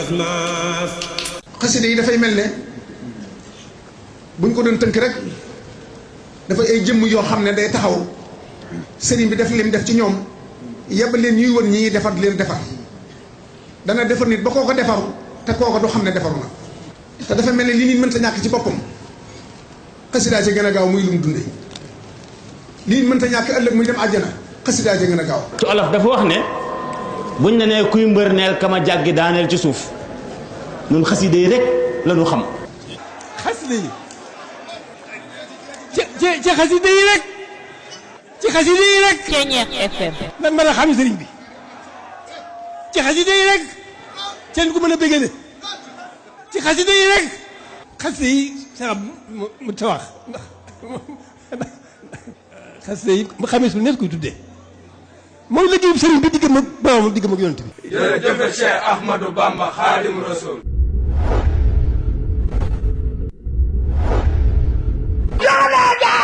xasida yi dafay mel ne buñ ko doon tënk rek dafa ay jëmm yoo xam ne day taxaw sëriñ bi def lim def ci ñoom yebal leen ñuy wër ñi defar leen defar dana defar nit ba kooko defaru te kooko du xam ne defaru na te dafa mel ne li nit mënta ñàkk ci boppam xasidaa ci gën a gaaw muy lu mu dundee li nit mënta ñàkk ëllëg muy dem àjjana xasidaa ci gën a gaaw ci olof dafa wax ne buñ la nee kuy mbër neel kama jàggi daaneel ci suuf ñun xasida yi rek la ñu xam xasida yi ci ci ci xasida yi rek ci xasida yi rek Ceñeex FM lan mën a xam sëriñ bi ci xasida yi rek seen ko mën a bégale ci xasida yi rek xasida yi sax mu mu ta wax ndax xasida yi mu xamee su nekk koy tuddee mooy liggéeyub sëriñ bi diggam ak boroomam diggam ak yonent bi jërëjëf Cheikh Ahmadou Bamba Xaadim Rasul